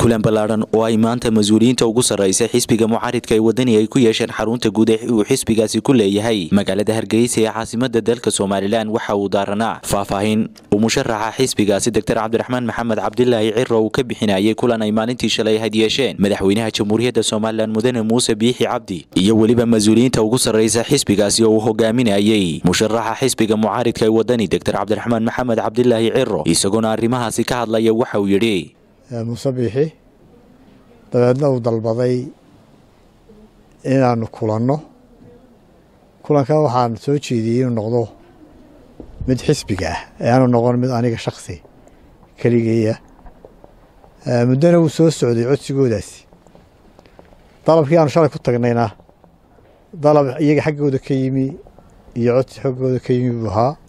kulan ballaadhan oo ay maanta mas-uuliyiinta ugu sarraysa xisbiga mucaaridka ee wadani ay ku yeesheen xarunta guud ee uu xisbigaasi ku leeyahay magaalada hargeysa ee caasimada dalka somalilan waxa uu daaranaa faahfaahin uu musharaxa xisbigaasi doctor cabdiraxmaan maxamed cabdilaahi ciro uu ka bixinayay kulan ay maalintii shalay had yeesheen madaxweynaha jamhuuriyadda somalilan mudane muuse biixi cabdi iyo weliba mas-uuliyiinta ugu sarraysa xisbigaasi oo uu hogaaminayay musharaxa xisbiga mucaaridka ee wadani doctor cabdiraxmaan maxamed cabdilaahi ciro isagoona arrimahaasi ka hadlaya waxa uu yidhi muuse biixi dabeedna uu dalbaday inaanu kulanno kulanka waxaan soo jeediyey inuu noqdo mid xisbiga ah ee aanu noqon mid aniga shaksi keligeeya muddona wuu soo socday codsigoodaasi dalabkii aanu shalay ku tagnayna dalab iyaga xaggooda ka yimi iyo codsi xaggooda ka yimi buu ahaa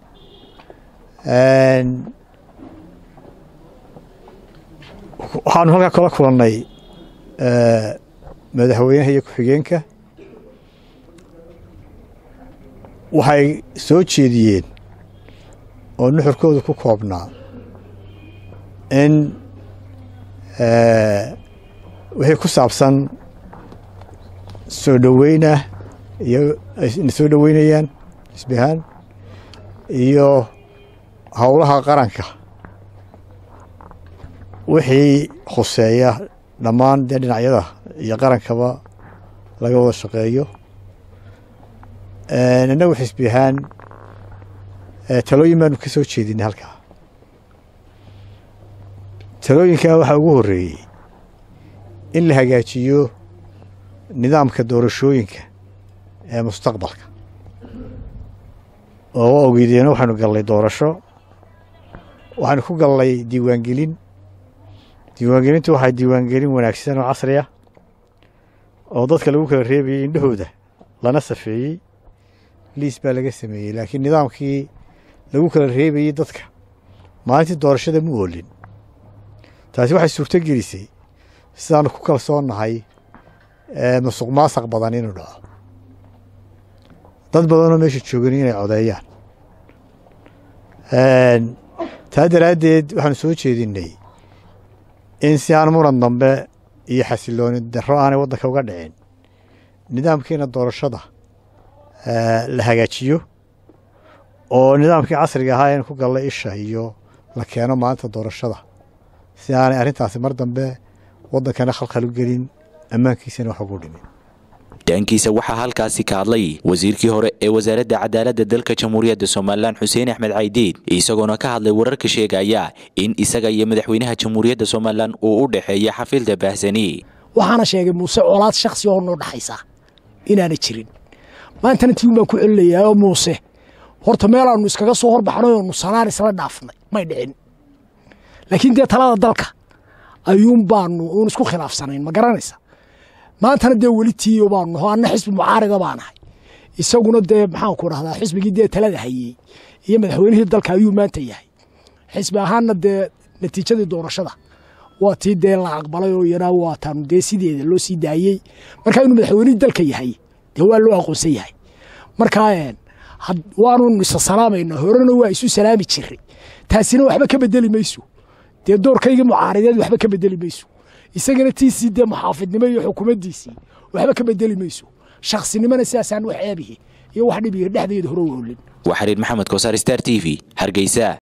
waxaanu halkaa kala kulannay madaxweynaha iyo ku-xigeenka waxay soo jeediyeen oo nuxurkooda ku koobnaa in wixii ku saabsan soo dhoweynah iyo ayna soo dhoweynayaan xisbi ahaan iyo howlaha qaranka wixii khuseeya dhammaan dee dhinacyada iyo qarankaba laga wada shaqeeyo innagu xisbi ahaan talooyin baanu ka soo jeedinay halkaa talooyinkaa waxaa ugu horreeyey in la hagaajiyo nidaamka doorashooyinka ee mustaqbalka oo ogeydeenna waxaanu gallay doorasho waxaanu ku gallay diiwaangelin diiwaangelintu waxaa diiwaangelin wanaagsan oo casri ah oo dadka lagu kala reebayey indhahooda lana safeeyey liis baa laga sameeyey laakiin nidaamkii lagu kala reebayey dadka maalintii doorashada mu oolin taasi waxay suurto gelisay sidaanu ku kalsoonnahay musuq maasaq badan inuu dhaco dad badanoo meesha joogan inay codeeyaan taa daraaddeed waxaanu soo jeedinnay in si aan muran dambe iyo xasilooni darro aanay waddanka uga dhicin nidaamkiina doorashada la hagaajiyo oo nidaamkii casriga ahaa in ku galla isha iyo la keeno maalinta doorashada si aanay arrintaasi mar dambe waddankana khalkhal u gelin ammaankiisana wax ugu dhimin dhaankiisa waxaa halkaasi ka hadlay wasiirkii hore ee wasaaradda cadaaladda dalka jamhuuriyadda somalilan xuseen axmed caydiid isagoona ka hadlay wararka sheegaya in isaga iyo madaxweynaha jamhuuriyadda somalilan uu u dhexeeya xafiilda baahsani waxaana sheegay muuse colaad shaksi oo noo dhexaysa inaana jirin maantana tiin baan ku celinayaa oo muuse horta meelaannu iskaga soo horbaxnay oonu sanaan isla dhaafnay may dhicin laakiin dee talada dalka ayuun baanu uun isku khilaafsanayn ma garanaysa maantana dee weli tiiyo baanu naho anna xisbi mucaarida baanahay isaguna dee maxaanku dhahdaa xisbigii dee talada hayey iyo madaxweynihii dalka ayuu maanta yahay xisbi ahaanna dee natiijadii doorashada waa tii dee la aqbalay oo yaraa waataanu dee sideeda loo sii daayey markaa inuu madaxweynihii dalka yahay dee waa loo aqoonsan yahay markaa waanu isa salaamayna horena waa isu salaami jiray taasina waxba ka bedeli mayso dee doorkaygii mucaarideed waxba ka bedeli mayso isagana tiisii dee muxaafidnimo iyo xukuumaddiisii waxba ka bedeli mayso shaksinimona sidaasaan wax eebihi iyo wax dhibihi dhexdeeda hore u olin waa xiriir maxamed kosaar star t v hargeysa